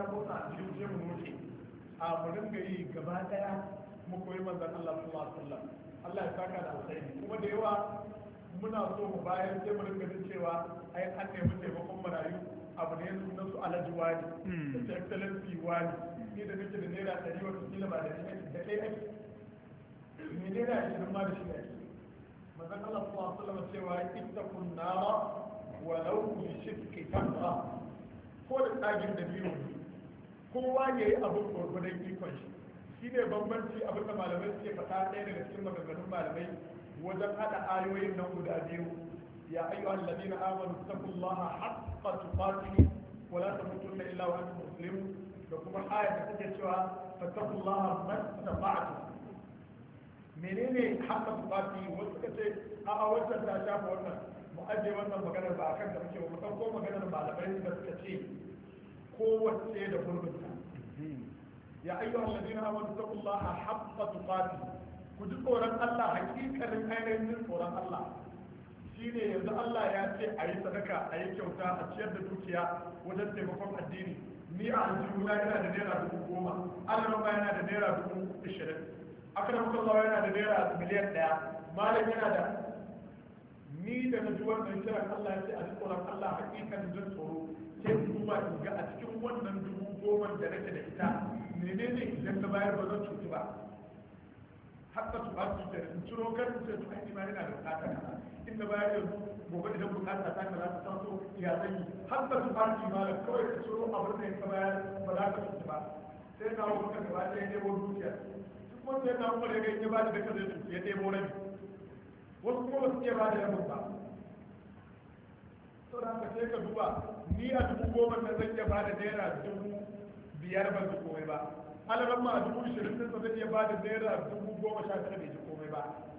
motsa a cikin sai mu noke a mu dinga yi gaba daya mu koyi manzon Allah sallallahu alaihi wasallam Allah ya saka da alkhairi kuma da yawa muna so mu bayar sai mu dinga jin cewa ai an nemi taimakon marayu abu ne sunan su alhaji wani da excellency wani ni da nake da naira ɗari wata kila ba da ni da ɗaya ake me naira ashirin ma da shi ake manzon Allah sallallahu alaihi wasallam cewa ittaqun nara walau bi shirki tamra ko da tsagin da biyu kowa ya yi abin gwargwadon ikon shi shi ne bambanci abin da malamai suke faɗa ɗaya daga cikin maganganun malamai wajen haɗa ayoyin nan guda biyu ya ayyu alladina amanu taqullaha haqqa tuqatih wa la tamutunna illa wa antum muslimun da kuma ayat da take cewa fattaqullaha mastata'tum menene haqqa tuqatih wasu suka ce a a wannan ta shafa wannan mu ajiye wannan maganar ba akan da muke ba mu ɗauko maganar malamai da suka ce kowace da gurbinta ya ayyuhal ladina amanu taqullaha haqqa tuqatih ku ji tsoron Allah hakikanin ainihin jin tsoron Allah shine yanzu Allah ya ce a yi sadaka a yi kyauta a ciyar da dukiya wajen taimakon addini ni a aljihuna yana da naira dubu goma alarama yana da naira dubu ishirin akramakallah yana da naira miliyan ɗaya malam yana da ni da na ji wannan kiran Allah ya ce a ji tsoron Allah hakikanin jin tsoro sai duba in ga a cikin wannan dubu goma da nake da ita menene idan ka bayar ba zan cuci ba hatta su hasu da in ciro kan su sai su aiki ma yana da bukata kaza in da bayar yanzu gobe idan bukata ta kaza ta taso ya zan yi hatta su hasu ma da kawai ka ciro abin da ka bayar ba za ka cuci ba sai na wuce ka gaba ɗaya ɗebo dukiya duk kuma sai na wuce ga in ya ba da ka zai cuci ya ɗebo rabi wasu kuma ba su iya ba da rabin ba to da haka sai ka duba ni a dubu goma na zan iya ba da naira dubu biyar ban ji komai ba alaran ma a dubu ishirin din zan iya ba da naira dubu goma sha tara bai ji komai ba